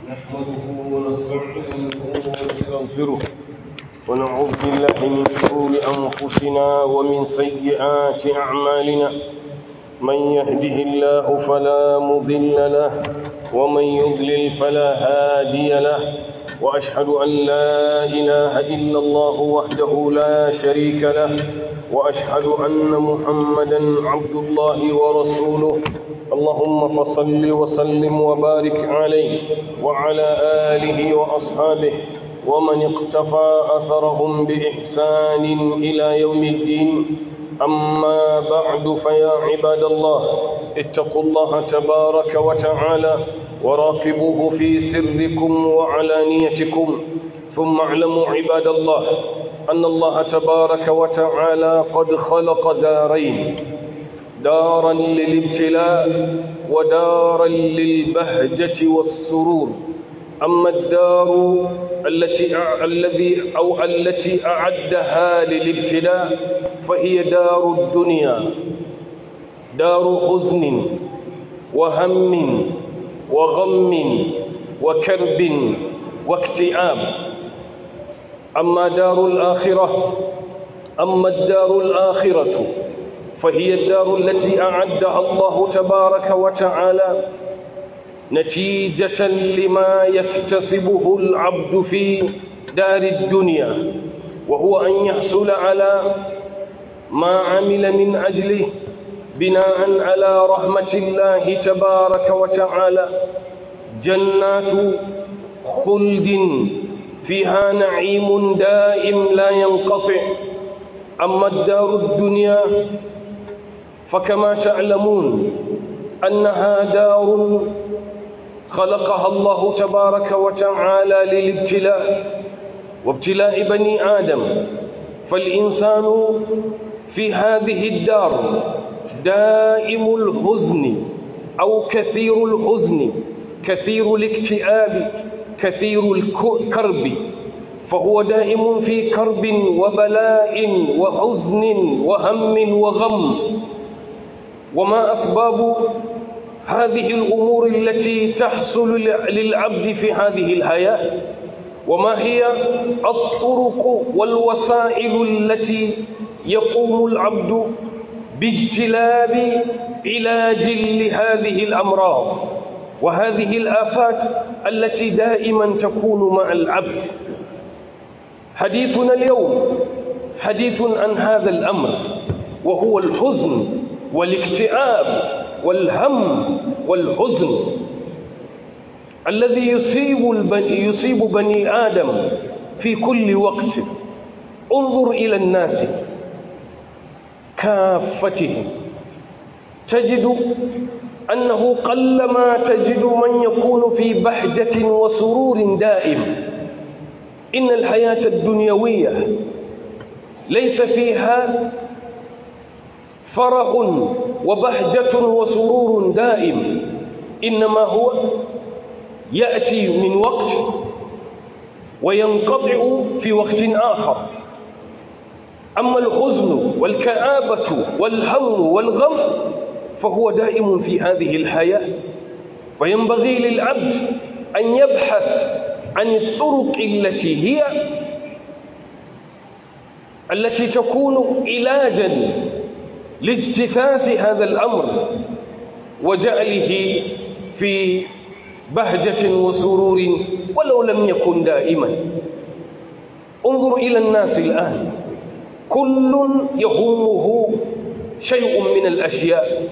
نحمده ونستعينه ونستغفره ونعوذ بالله من شرور أنفسنا ومن سيئات أعمالنا من يهده الله فلا مضل له ومن يضلل فلا هادي له وأشهد أن لا إله إلا الله وحده لا شريك له وأشهد أن محمدا عبد الله ورسوله اللهم فصل وسلم وبارك عليه وعلى آله وأصحابه ومن اقتفى أثرهم بإحسان إلى يوم الدين أما بعد فيا عباد الله اتقوا الله تبارك وتعالى وراقبوه في سركم وعلانيتكم ثم اعلموا عباد الله أن الله تبارك وتعالى قد خلق دارين دارا للابتلاء ودارا للبهجة والسرور أما الدار التي الذي أو التي أعدها للابتلاء فهي دار الدنيا دار حزن وهم وغم وكرب واكتئاب أما دار الآخرة أما الدار الآخرة فهي الدار التي أعدها الله تبارك وتعالى نتيجة لما يكتسبه العبد في دار الدنيا وهو أن يحصل على ما عمل من أجله بناء على رحمة الله تبارك وتعالى جنات خلد فيها نعيم دائم لا ينقطع أما الدار الدنيا فكما تعلمون أنها دار خلقها الله تبارك وتعالى للابتلاء وابتلاء بني آدم فالإنسان في هذه الدار دائم الحزن أو كثير الحزن كثير الاكتئاب كثير الكرب فهو دائم في كرب وبلاء وحزن وهم وغم وما أسباب هذه الأمور التي تحصل للعبد في هذه الحياة وما هي الطرق والوسائل التي يقوم العبد باجتلاب علاج لهذه الأمراض وهذه الآفات التي دائما تكون مع العبد حديثنا اليوم حديث عن هذا الأمر وهو الحزن والاكتئاب والهم والحزن الذي يصيب البني يصيب بني آدم في كل وقت انظر إلى الناس كافتهم تجد أنه قلما تجد من يكون في بهجة وسرور دائم إن الحياة الدنيوية ليس فيها فرح وبهجة وسرور دائم إنما هو يأتي من وقت وينقطع في وقت آخر أما الحزن والكآبة والهم والغم فهو دائم في هذه الحياة وينبغي للعبد أن يبحث عن الطرق التي هي التي تكون علاجا لاجتثاث هذا الأمر وجعله في بهجة وسرور ولو لم يكن دائما انظر إلى الناس الآن كل يهمه شيء من الأشياء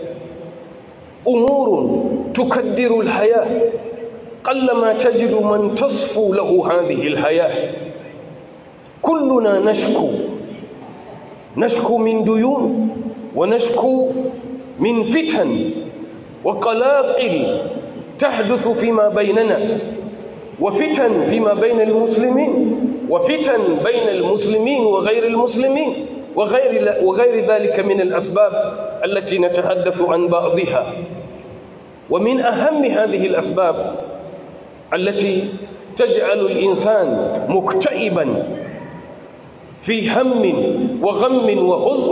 أمور تكدر الحياة قلما تجد من تصفو له هذه الحياة كلنا نشكو نشكو من ديون ونشكو من فتن وقلاقل تحدث فيما بيننا وفتن فيما بين المسلمين وفتن بين المسلمين وغير المسلمين وغير, وغير ذلك من الأسباب التي نتحدث عن بعضها ومن أهم هذه الأسباب التي تجعل الإنسان مكتئبا في هم وغم وحزن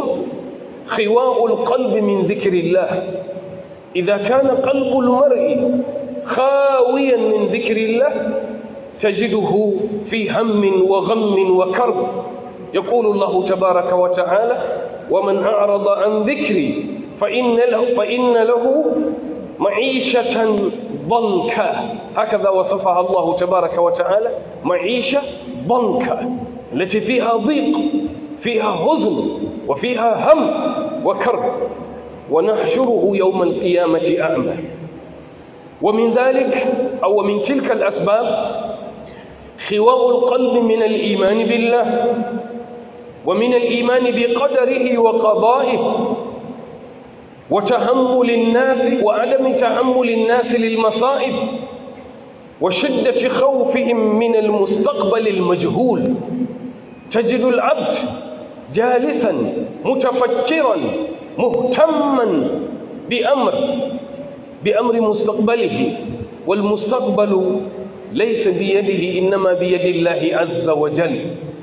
خواء القلب من ذكر الله إذا كان قلب المرء خاويا من ذكر الله تجده في هم وغم وكرب يقول الله تبارك وتعالى ومن أعرض عن ذكري فإن له, فإن له معيشة ضنكا هكذا وصفها الله تبارك وتعالى معيشة ضنكا التي فيها ضيق فيها حزن وفيها هم وكرب ونحشره يوم القيامة أعمى ومن ذلك أو من تلك الأسباب خواء القلب من الإيمان بالله ومن الإيمان بقدره وقضائه وتحمل الناس وعدم تحمل الناس للمصائب وشدة خوفهم من المستقبل المجهول تجد العبد جالسا متفكرا مهتما بأمر بأمر مستقبله والمستقبل ليس بيده إنما بيد الله عز وجل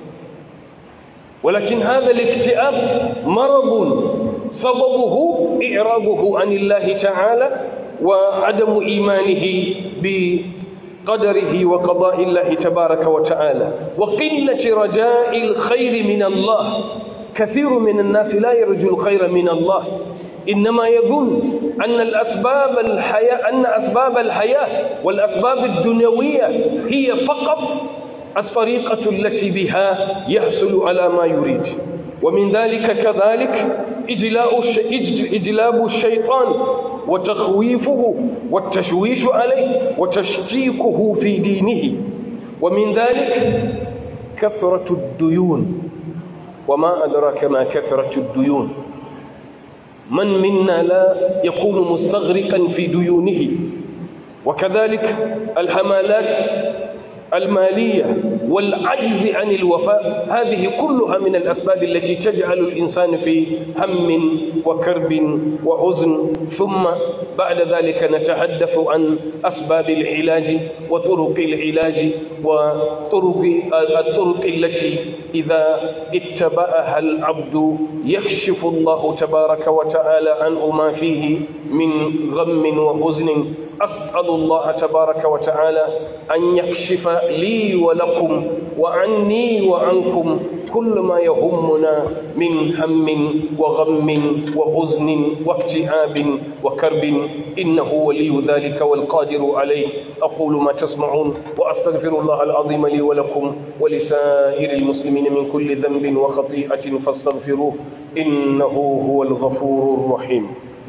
ولكن هذا الاكتئاب مرض سببه إعراضه عن الله تعالى وعدم إيمانه بقدره وقضاء الله تبارك وتعالى وقلة رجاء الخير من الله كثير من الناس لا يرجو الخير من الله إنما يظن أن الأسباب الحياة أن أسباب الحياة والأسباب الدنيوية هي فقط الطريقة التي بها يحصل على ما يريد ومن ذلك كذلك إجلاء إجلاب الشيطان وتخويفه والتشويش عليه وتشكيكه في دينه ومن ذلك كثرة الديون وما أدراك ما كثرة الديون من منا لا يكون مستغرقا في ديونه وكذلك الحمالات المالية والعجز عن الوفاء هذه كلها من الأسباب التي تجعل الإنسان في هم وكرب وحزن ثم بعد ذلك نتحدث عن أسباب العلاج وطرق العلاج وطرق الطرق التي إذا اتبعها العبد يكشف الله تبارك وتعالى عنه ما فيه من غم وحزن أسأل الله تبارك وتعالى أن يكشف لي ولكم وعني وعنكم كل ما يهمنا من هم وغم وحزن واكتئاب وكرب إنه ولي ذلك والقادر عليه أقول ما تسمعون وأستغفر الله العظيم لي ولكم ولسائر المسلمين من كل ذنب وخطيئة فاستغفروه إنه هو الغفور الرحيم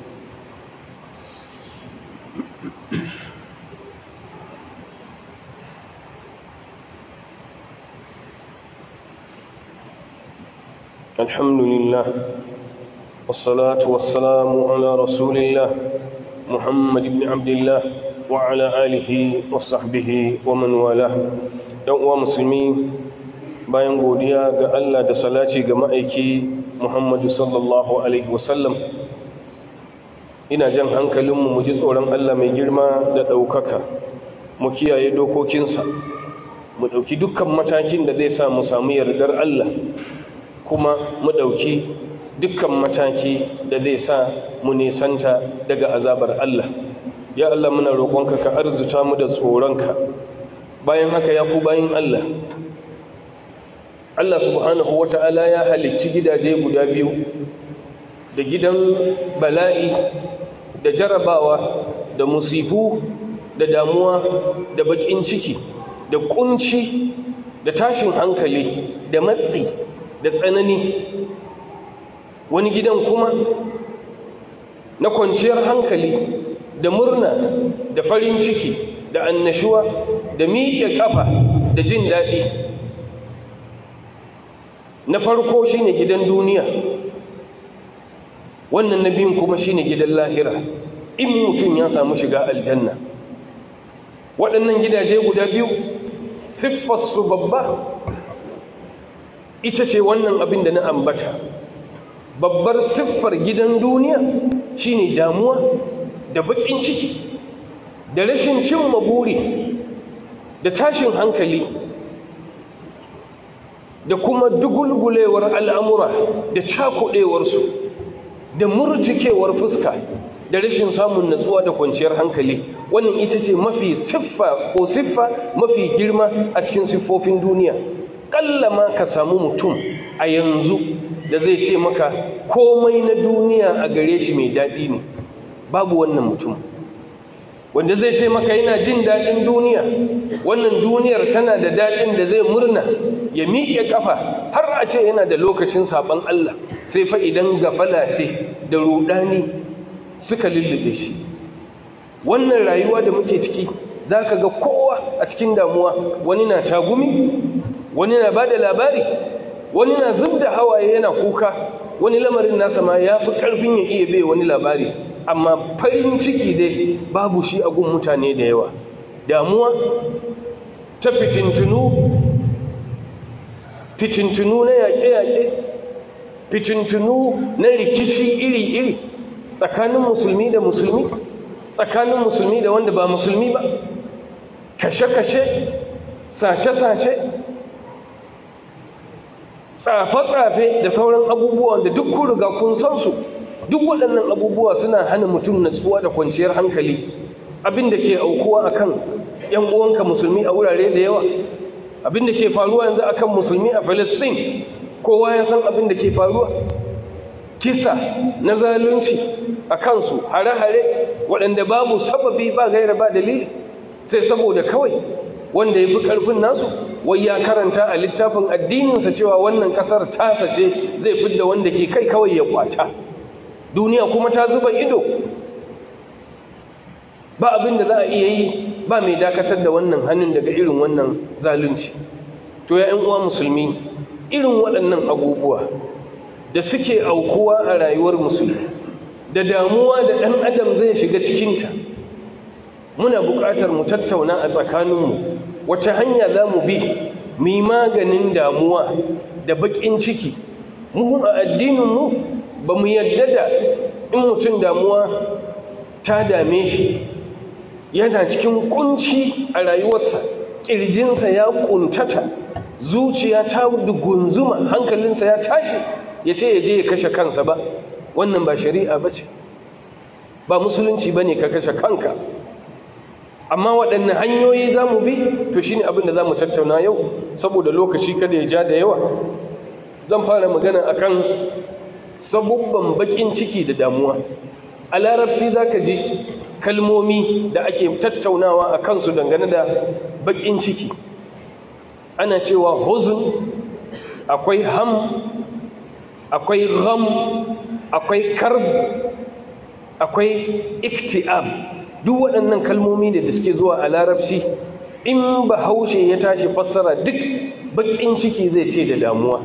الحمد لله والصلاة والسلام على رسول الله محمد بن عبد الله وعلى آله وصحبه ومن والاه dan uwa musulmi bayan godiya ga Allah da salati ga ma'aiki Muhammadu sallallahu alaihi wasallam ina jan hankalinmu mu ji tsoron Allah mai girma da ɗaukaka mu kiyaye dokokinsa mu ɗauki dukkan matakin da zai sa mu samu yardar Allah kuma mu ɗauki dukkan mataki da zai sa mu nisanta daga azabar Allah ya Allah muna roƙonka ka arzuta mu da tsoronka bayan haka ya ku bayan Allah Allah subhanahu wata'ala ya halicci gidaje guda biyu da gidan bala'i da jarabawa da musifu da damuwa da bakin ciki da kunci da tashin hankali da matsi da tsanani wani gidan kuma na kwanciyar hankali da murna da farin ciki da annashuwa da miƙe ƙafa da jin daɗi na farko shine gidan duniya wannan na biyun kuma shine gidan lahira in mutum ya samu shiga aljanna waɗannan gidaje guda biyu siffarsu babba ita ce wannan abin da na ambata babbar siffar gidan duniya shine damuwa da baƙin ciki da rashin cimma buri da tashin hankali da kuma dugulgulewar al'amura da cakuɗewarsu da murjikewar fuska da rashin samun natsuwa da kwanciyar hankali wannan ita ce mafi siffa ko siffa mafi girma a cikin siffofin duniya ƙalla ma ka samu mutum a yanzu da zai ce maka komai na duniya a gare shi mai daɗi ne babu wannan mutum wanda zai ce maka yana jin daɗin duniya wannan duniyar tana da daɗin da zai murna ya miƙe ƙafa har a ce yana da lokacin saɓon Allah sai fa idan gafala ce da ruɗani suka lullube shi wannan rayuwa da muke ciki za ka ga kowa a cikin damuwa wani na tagumi wani na ba da labari wani na zub da hawaye yana kuka wani lamarin nasa ma ya fi ƙarfin ya iya bai wani labari amma farin ciki dai babu shi a gun mutane da yawa damuwa ta fitintunu fitintunu na yaƙe-yaƙe fitintunu na rikici iri-iri tsakanin musulmi da musulmi tsakanin musulmi da wanda ba musulmi ba kashe-kashe sace-sace tsafe-tsafe da sauran abubuwan da duk kun riga kun san su duk waɗannan abubuwa suna hana mutum natsuwa da kwanciyar hankali abin da ke aukuwa akan yan uwanka musulmi a wurare da yawa abin da ke faruwa yanzu akan musulmi a Palestine kowa ya san abin da ke faruwa kisa na zalunci a kansu hare-hare waɗanda babu sababi ba gaira ba dalili sai saboda kawai wanda ya fi ƙarfin nasu wai ya karanta a littafin addininsa cewa wannan ƙasar tasa ce zai fidda wanda ke kai kawai ya kwata duniya kuma ta zuba ido ba abin da za a iya yi ba mai dakatar da wannan hannun daga irin wannan zalunci to ya uwa musulmi irin waɗannan abubuwa da suke aukuwa a rayuwar musulmi da damuwa da ɗan adam zai shiga cikinta muna buƙatar mu tattauna a tsakaninmu wace hanya za mu bi mu yi maganin damuwa da baƙin ciki mu a addininmu ba mu yadda da in mutum damuwa ta dame shi yana cikin kunci a rayuwarsa ƙirjinsa ya ƙuntata zuciya ta gunzuma hankalinsa ya tashi ya ce ya je ya kashe kansa ba wannan ba shari'a ba ce ba musulunci ba ne ka kashe kanka amma waɗanne hanyoyi za mu bi to shi ne abin da za mu tattauna yau saboda lokaci kada ya ja da yawa zan fara magana akan sabubban baƙin ciki da damuwa a larabci za ka ji kalmomi da ake tattaunawa a kansu dangane da baƙin ciki ana cewa huzun akwai ham akwai gham akwai karb akwai iktiab duk waɗannan kalmomi ne da suke zuwa a larabci in ba haushe ya tashi fassara duk baƙin ciki zai ce da damuwa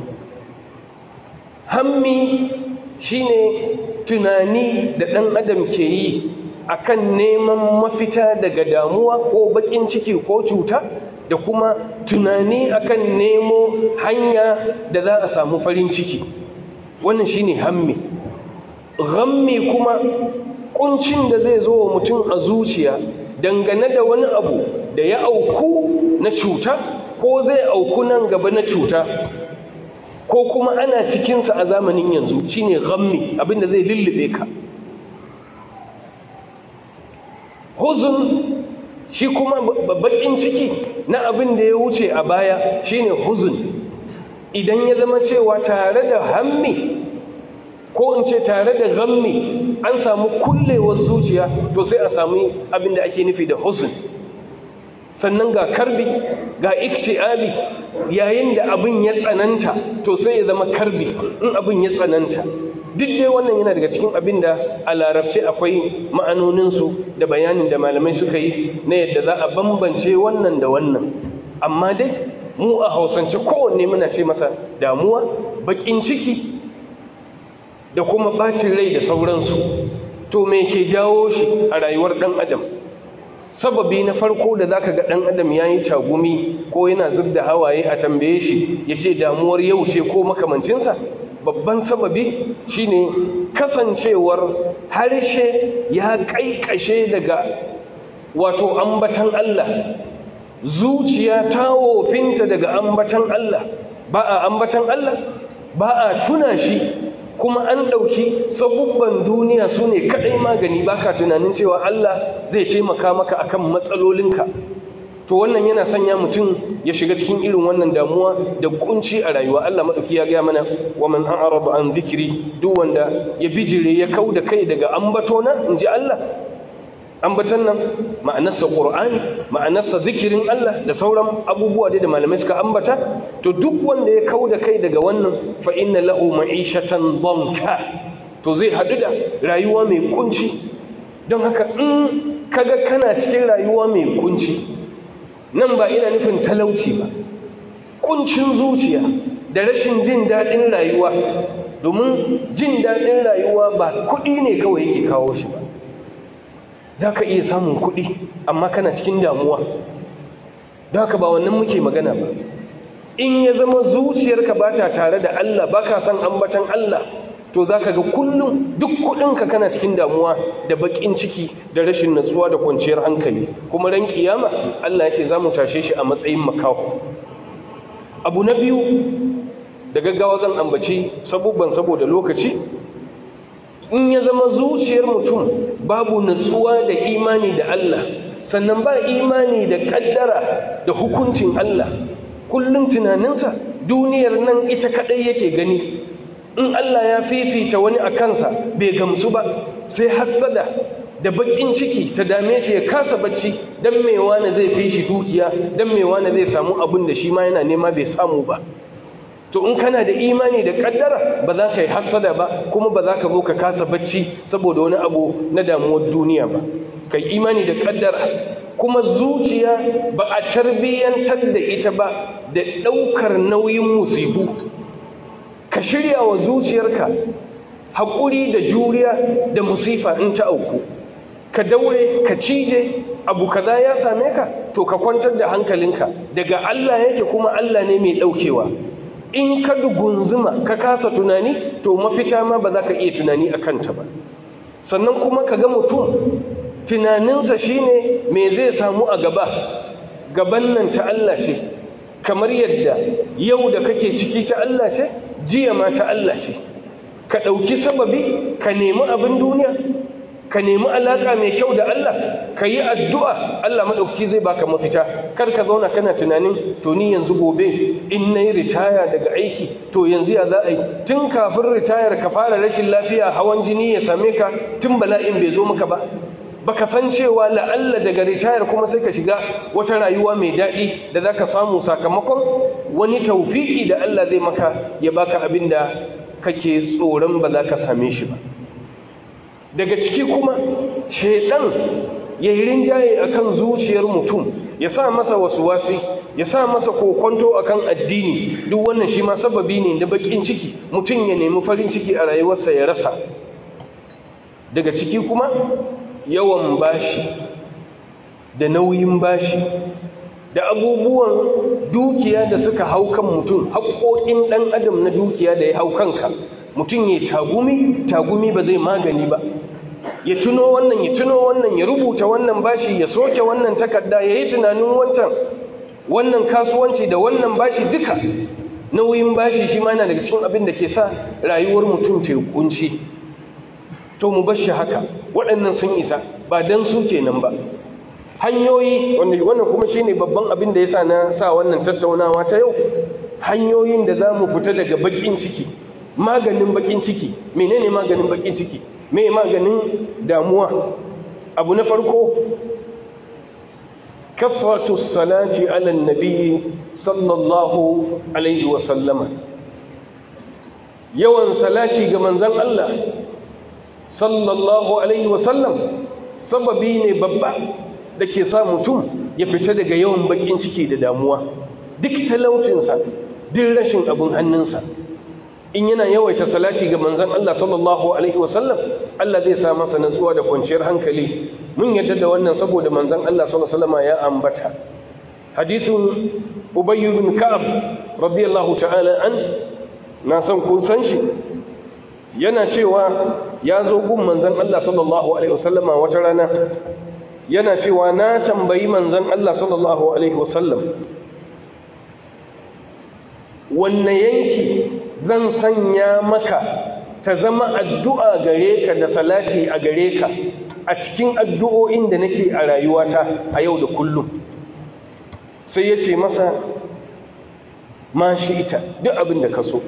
hammi shine tunani da ɗan adam ke yi akan neman mafita daga damuwa ko baƙin ciki ko cuta da kuma tunani akan nemo hanya da za a samu farin ciki wannan shine hammi ghammi kuma kuncin da zai zo wa mutum a zuciya dangane da wani abu da ya auku na cuta ko zai auku nan gaba na cuta ko kuma ana cikinsa a zamanin yanzu shine ghammi abinda zai lullube ka huzun shi kuma bakin ciki na abin da ya wuce a baya shine huzun idan ya zama cewa tare da hammi ko in ce tare da gammi an samu kullewar zuciya to sai a samu abin da ake nufi da huzun sannan ga karbi ga iktiabi yayin da abin ya tsananta to sai ya zama karbi in abin ya tsananta duk dai wannan yana daga cikin abin da a larabce akwai ma'anoninsu da bayanin da malamai suka yi na yadda za a bambance wannan da wannan amma dai mu a hausance kowanne muna ce masa damuwa bakin ciki da kuma bacin rai da sauransu to me ke jawo shi a rayuwar ɗan adam sababi na farko da zaka ga ɗan adam ya yi tagumi ko yana zub da hawaye a tambaye shi ya ce damuwar yau ce ko makamancinsa babban sababi shine kasancewar harshe ya kaikashe daga wato ambatan Allah zuciya ta wofinta daga ambatan Allah ba a ambatan Allah ba a tuna shi kuma an ɗauki sabubban duniya su ne kaɗai magani baka tunanin cewa Allah zai taimaka maka akan matsalolinka to wannan yana sanya mutum ya shiga cikin irin wannan damuwa da kunci a rayuwa Allah madauki ya gaya mana wa man a'rada an dhikri duk wanda ya bijire ya kauda kai daga ambatona inji Allah ambatan nan ma'anarsa qur'ani ma'anarsa zikirin Allah da sauran abubuwa da malamai suka ambata to duk wanda ya kauda kai daga wannan fa inna lahu ma'ishatan dhanka to zai hadu da rayuwa mai kunci don haka in kaga kana cikin rayuwa mai kunci nan ba ina nufin talauci ba kuncin zuciya da rashin jin daɗin rayuwa domin jin daɗin rayuwa ba kuɗi ne kawai yake kawo shi ba za ka iya samun kuɗi amma kana cikin damuwa da haka ba wannan muke magana ba in ya zama zuciyarka ba ta tare da Allah ba ka san ambatan Allah to za ka ga kullum duk kuɗinka kana cikin damuwa da baƙin ciki da rashin natsuwa da kwanciyar hankali kuma ran kiyama Allah ya ce za mu tashe shi a matsayin makaho abu na biyu da gaggawa zan ambaci sabubban saboda lokaci in ya zama zuciyar mutum babu natsuwa da imani da Allah sannan ba imani da kaddara da hukuncin Allah kullum tunaninsa duniyar nan ita kadai yake gani in Allah ya fifita wani a kansa bai gamsu ba sai hassada da bakin ciki ta dame shi ya kasa bacci dan me wani zai fi shi dukiya dan me wani zai samu abin da shi ma yana nema bai samu ba to in kana da imani da kaddara ba za ka yi hassada ba kuma ba za ka zo ka kasa bacci saboda wani abu na damuwar duniya ba kai imani da kaddara kuma zuciya ba a tarbiyyantar da ita ba da ɗaukar nauyin musibu ka shirya wa zuciyarka haƙuri da juriya da musifa in ta auku ka daure ka cije abu kaza ya same ka to ka kwantar da hankalinka daga Allah yake kuma Allah ne mai ɗaukewa in ka dugunzuma ka kasa tunani to mafita ma ba za ka iya tunani a kanta ba sannan kuma ka ga mutum tunaninsa shine me zai samu a gaba gaban nan ta Allah ce kamar yadda yau da kake ciki ta Allah ce jiya ma ta Allah ce ka ɗauki sababi ka nemi abin duniya ka nemi alaƙa mai kyau da Allah ka yi addu'a Allah maɗauki zai baka mafita kar ka zauna kana tunanin to ni yanzu gobe in na yi ritaya daga aiki to yanzu ya za a yi tun kafin ritayar ka fara rashin lafiya hawan jini ya same ka tun bala'in bai zo maka ba baka san cewa la'alla daga ritayar kuma sai ka shiga wata rayuwa mai daɗi da za ka samu sakamakon wani taufiki da Allah zai maka ya baka abin da kake tsoron ba za ka same shi ba daga ciki kuma shaidan ya yi rinjaye akan zuciyar mutum ya sa masa wasu wasi ya sa masa kokonto akan addini duk wannan shi ma sababi ne da bakin ciki mutum ya nemi farin ciki a rayuwarsa ya rasa daga ciki kuma yawan bashi da nauyin bashi da abubuwan dukiya da suka hau kan mutum haƙoƙin ɗan adam na dukiya da ya hau kanka mutum ya tagumi tagumi ba zai magani ba ya tuno wannan ya tuno wannan ya rubuta wannan bashi ya soke wannan takarda ya yi tunanin wancan wannan kasuwanci da wannan bashi duka nauyin bashi shi ma yana daga cikin abin da ke sa rayuwar mutum ta yi kunci to mu bar shi haka waɗannan sun isa ba dan su kenan ba hanyoyi wannan kuma shine babban abin da yasa na sa wannan tattaunawa ta yau hanyoyin da za mu fita daga bakin ciki maganin bakin ciki menene maganin bakin ciki me maganin damuwa abu na farko kafatu salati ala nabi sallallahu alaihi wa sallama yawan salati ga manzon Allah sallallahu alaihi wa sallam sababi ne babba da ke sa mutum ya fita daga yawan bakin ciki da damuwa duk talaucinsa duk rashin abin hannunsa in yana yawaita salati ga manzon Allah sallallahu alaihi wasallam Allah zai sa masa natsuwa da kwanciyar hankali mun yadda da wannan saboda manzon Allah sallallahu alaihi wasallam ya ambata hadithun Ubay ibn Ka'ab radiyallahu ta'ala an na san kun san shi yana cewa ya zo gun manzon Allah sallallahu alaihi wasallam wata rana yana cewa na tambayi manzon Allah sallallahu alaihi wasallam wanne yanki zan sanya maka ta zama addu'a gare ka da salati a gare ka a cikin addu'o'in da nake a rayuwata a yau da kullum sai ya ce masa ma shi ita duk abin da ka so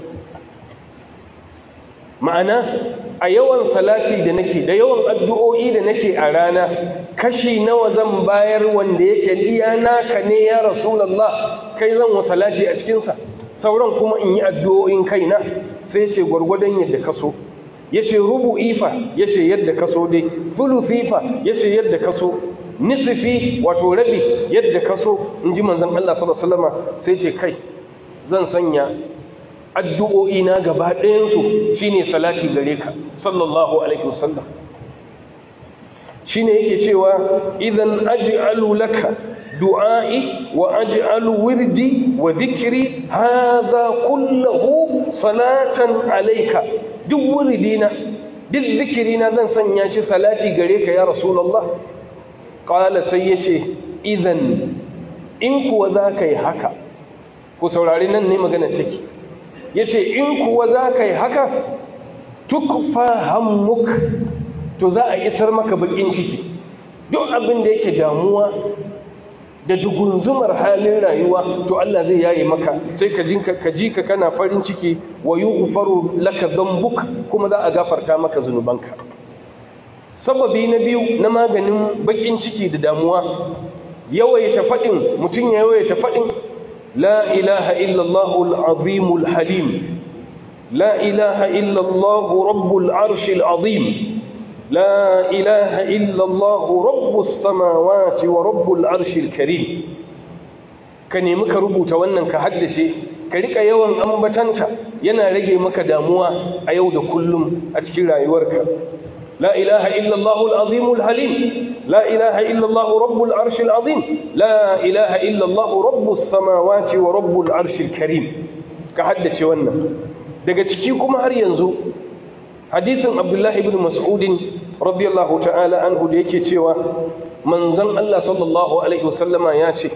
ma'ana a yawan salati da nake da yawan addu'o'i da nake a rana kashi nawa zan bayar wanda yake iya naka ne ya rasulallah kai zan wa salati a cikinsa sauran kuma in yi addu'o'in kaina sai ce gwargwadon yadda ka so ya ce rubu'i fa ya ce yadda ka so dai fulufi fa ya ce yadda ka so nisifi wato rabi yadda ka so in ji manzan Allah sallallahu sai ce kai zan sanya addu'o'i na gaba ɗayansu shine salati gare ka sallallahu alaihi wasallam shine yake cewa idan aj'alu laka du'a'i wa aj'alu wirdi wa dhikri hadha kulluhu salatan alayka duk wirdina duk zikirina zan sanya shi salati gare ka ya rasulullah qala sai yace idan in kuwa zaka yi haka ku saurari nan ne magana take yace in kuwa zaka yi haka tukfa hammuk to za a isar maka bakin ciki duk abin da yake damuwa da dugunzumar halin rayuwa to Allah zai yaye maka sai ka jinka ka ji ka kana farin ciki wa yughfaru laka dhanbuk kuma za a gafarta maka zunubanka sababi na biyu na maganin bakin ciki da damuwa yawaita fadin mutun ya yawaita fadin la ilaha illallah al-azim al-halim la ilaha illallah rabbul arshil azim لا إله إلا الله رب السماوات ورب العرش الكريم كني مك rubuta wannan ka haddace ka rika yawan ambatanta yana rage maka damuwa a yau da kullum a cikin rayuwarka la ilaha illa Allah al-azim al-halim la ilaha illa Allah rabbul arsh al-azim la ilaha illa Allah rabbus samawati wa rabbul arsh al-karim ka haddace wannan daga ciki kuma har yanzu hadisin Abdullah ibn Mas'ud radiyallahu ta'ala anhu da yake cewa manzon Allah sallallahu alaihi wasallama ya ce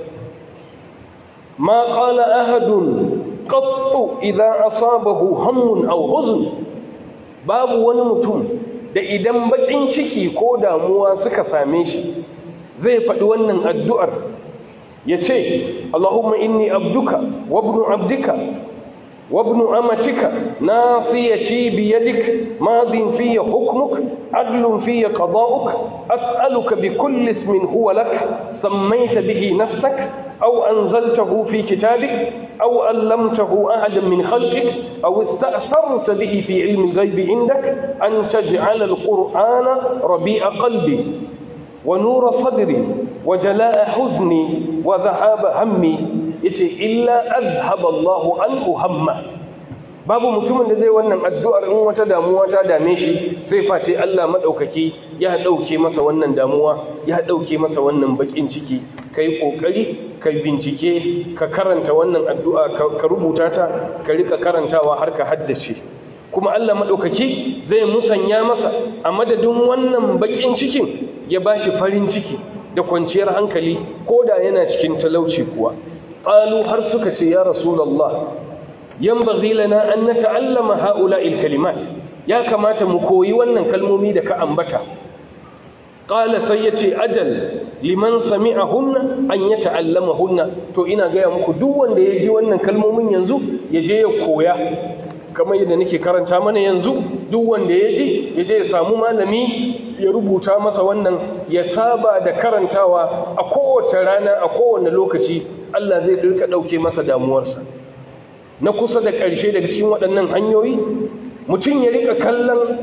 ma qala ahadun qattu idza asabahu hammun aw huzn babu wani mutum da idan bakin ciki ko damuwa suka same shi zai faɗi wannan addu'ar ya ce Allahumma inni abduka wa ibnu abdika وابن أمتك ناصيتي بيدك ماض في حكمك عدل في قضاؤك أسألك بكل اسم هو لك سميت به نفسك أو أنزلته في كتابك أو علمته أحدا من خلقك أو استأثرت به في علم الغيب عندك أن تجعل القرآن ربيع قلبي ونور صدري وجلاء حزني وذهاب همي yace illa azhaba Allahu anhu hamma babu mutumin da zai wannan addu'ar in wata damuwa ta dame shi sai face Allah madaukaki ya dauke masa wannan damuwa ya dauke masa wannan bakin ciki kai kokari kai bincike ka karanta wannan addu'a ka rubuta ta ka rika karantawa har ka haddace kuma Allah madaukaki zai musanya masa a madadin wannan bakin cikin ya bashi farin ciki da kwanciyar hankali koda yana cikin talauci kuwa قالوا har suka ce ya rasulullah yanbaghi lana an nata'allama ha'ula'il kalimat ya kamata mu koyi wannan kalmomi da ka ambata qala sai yace ajal liman sami'ahunna an yata'allamahunna to ina gaya muku duk wanda ya ji wannan kalmomin yanzu ya je ya koya kamar yadda nake karanta mana yanzu duk wanda ya ji ya je ya samu malami ya rubuta masa wannan ya saba da karantawa a kowace rana a kowane lokaci Allah zai dirka ɗauke masa damuwarsa na kusa da ƙarshe daga cikin waɗannan hanyoyi mutum ya rika kallon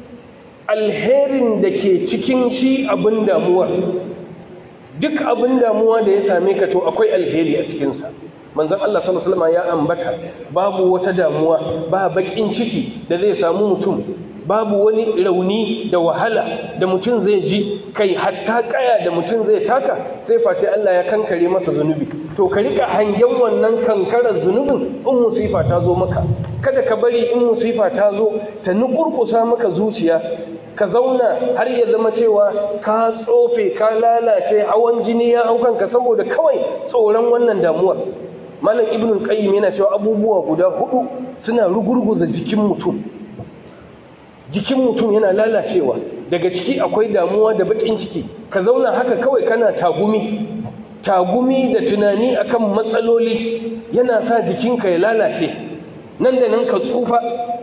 alherin da ke cikin shi abin damuwar duk abin damuwa da ya same ka to akwai alheri a cikinsa manzon Allah sallallahu alaihi wasallam ya ambata babu wata damuwa ba bakin ciki da zai samu mutum babu wani rauni da wahala da mutum zai ji kai hatta kaya da mutum zai taka sai face Allah ya kankare masa zunubi to ka rika hangen wannan kankarar zunubin in musifa ta zo maka kada ka bari in musifa ta zo ta nukurkusa maka zuciya ka zauna har ya zama cewa ka tsofe ka lalace hawan jini ya hau kanka saboda kawai tsoron wannan damuwar malam ibnul qayyim yana cewa abubuwa guda hudu suna rugurguza jikin mutum jikin mutum yana lalacewa daga ciki akwai damuwa da bakin ciki ka zauna haka kawai kana tagumi tagumi da tunani akan matsaloli yana sa jikinka ya lalace nan da nan ka tsufa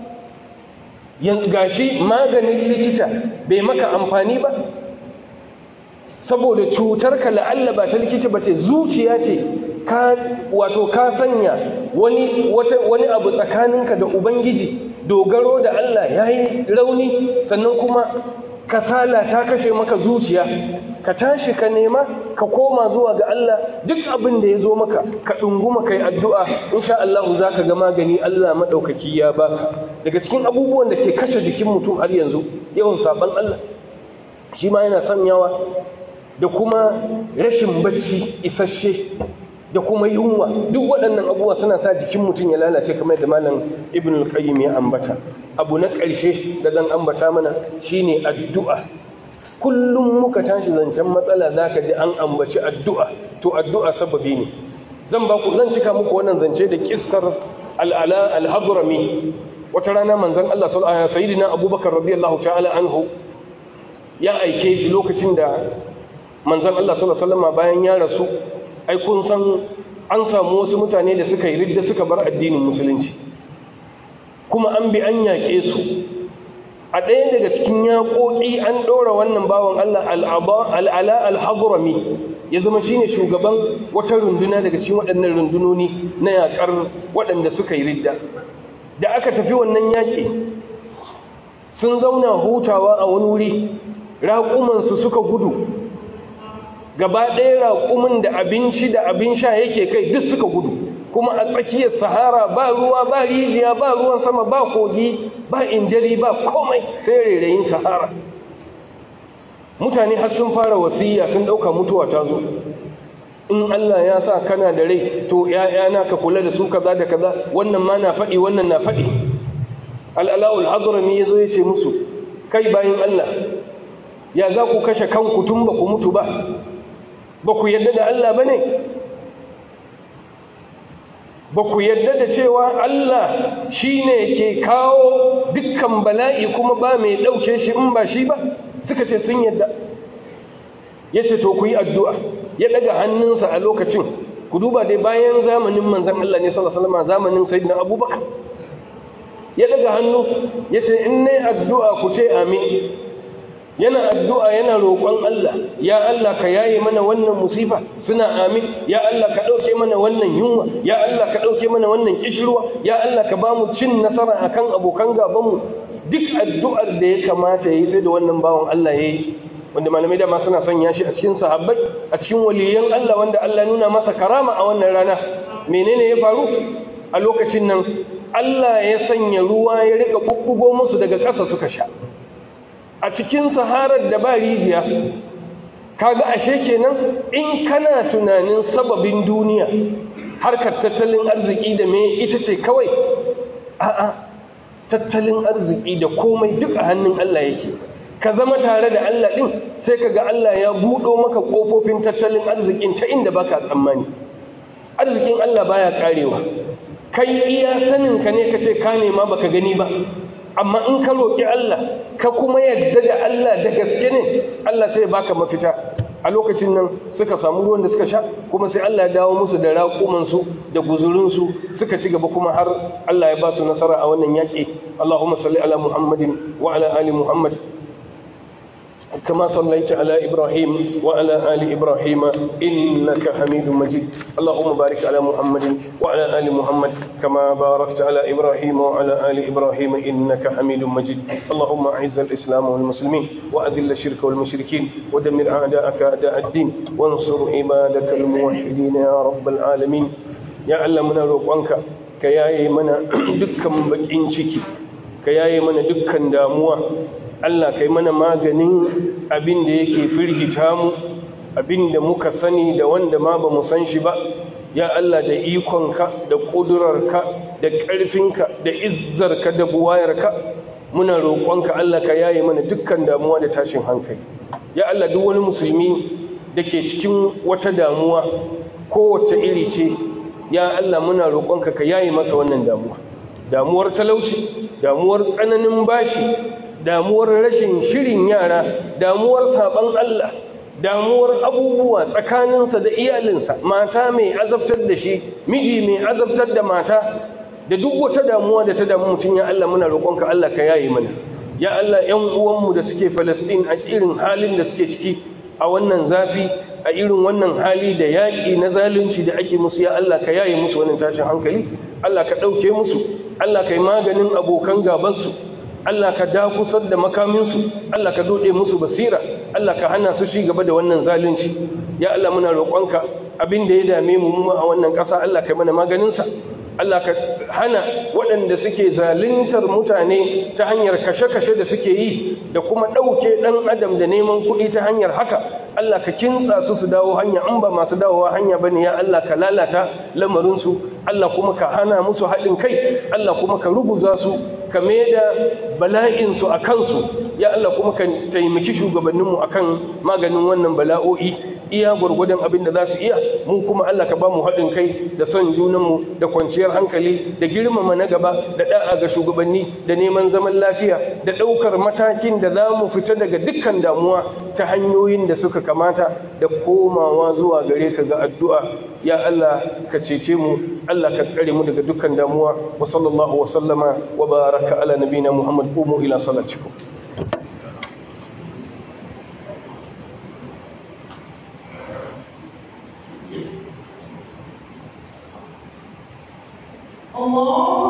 gashi maganin likita bai maka amfani ba saboda cutarka la'alla ba ta likita ba ce zuciya ce ka wato ka sanya wani wani abu tsakaninka da ubangiji dogaro da Allah yayi rauni sannan kuma kasala ta kashe maka zuciya ka tashi ka nema ka koma zuwa ga Allah duk abin da ya zo maka ka ɗunguma kai addu'a insha Allah za ka ga magani Allah maɗaukaki ya baka daga cikin abubuwan da ke kashe jikin mutum har yanzu yawan saɓan Allah shi ma yana sanyawa da kuma rashin bacci isasshe da kuma yunwa duk waɗannan abubuwa suna sa jikin mutum ya lalace kamar da malam ibn al-qayyim ya ambata abu na ƙarshe da zan ambata mana shine addu'a kullum muka tashi zancen matsala zaka ji an ambaci addu'a to addu'a sababi ne zan ba ku zan cika muku wannan zance da kissar al-ala al-hadrami wata rana manzon Allah sallallahu alaihi sayyidina Abubakar radiyallahu ta'ala anhu ya aike shi lokacin da manzon Allah sallallahu alaihi wasallam bayan ya rasu ai kun san an samu wasu mutane da suka yi ridda suka bar addinin musulunci kuma an bi an yaƙe su a ɗaya daga cikin yaƙoƙi an ɗora wannan bawan Allah al'ala al-hadrami ya zama shine shugaban wata runduna daga cikin waɗannan rundunoni na yaƙar waɗanda suka yi ridda da aka tafi wannan yaƙi sun zauna hutawa a wani wuri raƙumansu suka gudu gaba ɗaya raƙumin da abinci da abin sha yake kai duk suka gudu kuma a tsakiyar sahara ba ruwa ba rijiya ba ruwan sama ba kogi ba injari ba komai sai rairayin sahara mutane har sun fara wasiya sun ɗauka mutuwa ta zo in Allah ya sa kana da rai to ‘ya'yana ka kula da su kaza da kaza wannan ma na faɗi wannan na faɗi al'ala'ul hadrami ya zo ya ce musu kai bayan Allah ya za ku kashe kanku tun ba ku mutu ba ba ku yadda da Allah ba ne ba ku yadda da cewa Allah shi ne ke kawo dukkan bala'i kuma ba mai ɗauke shi in ba shi ba suka ce sun yadda ya ce to ku yi addu'a ya ɗaga hannunsa a lokacin ku duba dai bayan zamanin manzan Allah ne salasalama zamanin sayidina abubakar ya ɗaga hannu ya ce in ne addu'a ku ce amin yana addu'a yana roƙon Allah ya Allah ka yaye mana wannan musifa suna amin ya Allah ka ɗauke mana wannan yunwa ya Allah ka ɗauke mana wannan kishirwa ya Allah ka bamu cin nasara akan abokan gabanmu duk addu'ar da ya kamata yayi sai da wannan bawan Allah yayi wanda malamai da ma suna sanya shi a cikin sahabbai a cikin waliyan Allah wanda Allah nuna masa karama a wannan rana menene ya faru a lokacin nan Allah ya sanya ruwa ya rika bubbugo musu daga ƙasa suka sha a cikin saharar da ba rijiya kaga ashe kenan in kana tunanin sababin duniya harkar tattalin arziki da me ita ce kawai a'a tattalin arziki da komai duk a hannun Allah yake ka zama tare da Allah din sai kaga Allah ya buɗo maka kofofin tattalin arzikin ta inda baka tsammani arzikin Allah baya karewa kai iya sanin ka ne kace ka nema baka gani ba amma in ka roƙi Allah ka kuma yadda da Allah da gaske ne Allah sai baka mafita a lokacin nan suka samu ruwan da suka sha kuma sai Allah ya dawo musu da raƙumansu da guzurinsu suka ci gaba kuma har Allah ya ba su nasara a wannan yaƙi Allahumma salli ala Muhammadin wa ala ali Muhammad كما صليت على إبراهيم وعلى آل إبراهيم إنك حميد مجيد اللهم بارك على محمد وعلى آل محمد كما باركت على إبراهيم وعلى آل إبراهيم إنك حميد مجيد اللهم أعز الإسلام والمسلمين وأذل الشرك والمشركين ودمر أعداءك أعداء الدين وانصر عبادك الموحدين يا رب العالمين يا علمنا روقانك كياي منا دكا بكين شكي كياي منا دكا داموا Allah kai mana maganin abin da yake firgita mu abin da muka sani da wanda ma ba mu san shi ba ya Allah da ikonka da ƙudurarka da ƙarfinka da izzarka da buwayarka muna roƙonka Allah ka yaye mana dukkan damuwa da tashin hankali ya Allah duk wani musulmi da ke cikin wata damuwa kowace iri ce ya Allah muna roƙonka ka yaye masa wannan damuwa damuwar talauci damuwar tsananin bashi damuwar rashin shirin yara damuwar saban Allah damuwar abubuwa tsakaninsa da iyalinsa mata mai azabtar da shi miji mai azabtar da mata da duk wata damuwa da ta damu mutum ya Allah muna roƙonka Allah ka yaye mana ya Allah ƴan uwanmu da suke Falastin a irin halin da suke ciki a wannan zafi a irin wannan hali da yaƙi na zalunci da ake musu ya Allah ka yaye musu wannan tashin hankali Allah ka ɗauke musu Allah ka yi maganin abokan gabansu Allah ka dakusar da makaminsu Allah ka dode musu basira Allah ka hana su ci gaba da wannan zalunci ya Allah muna roƙonka abin da ya dame mu mu a wannan ƙasa Allah ka mana maganinsa Allah ka hana waɗanda suke zaluntar mutane ta hanyar kashe-kashe da suke yi da kuma ɗauke ɗan adam da neman kuɗi ta hanyar haka Allah ka kintsa su su dawo hanya an ba masu dawowa hanya ba ne ya Allah ka lalata lamarinsu Allah kuma ka hana musu haɗin kai Allah kuma ka ruguza su ka da bala'insu a kansu ya Allah kuma ka taimaki shugabanninmu akan maganin wannan bala'o'i iya gwargwadon abin da za su iya mu kuma Allah ka ba mu haɗin kai da son junanmu da kwanciyar hankali da girmama na gaba da da'a ga shugabanni da neman zaman lafiya da ɗaukar matakin da za mu fita daga dukkan damuwa ta hanyoyin da suka kamata da komawa zuwa gare ka ga addu'a ya Allah ka cece mu Allah ka tsare mu daga dukkan damuwa wa sallallahu wa sallama wa baraka ala nabina Muhammad qumu ila salatikum Allah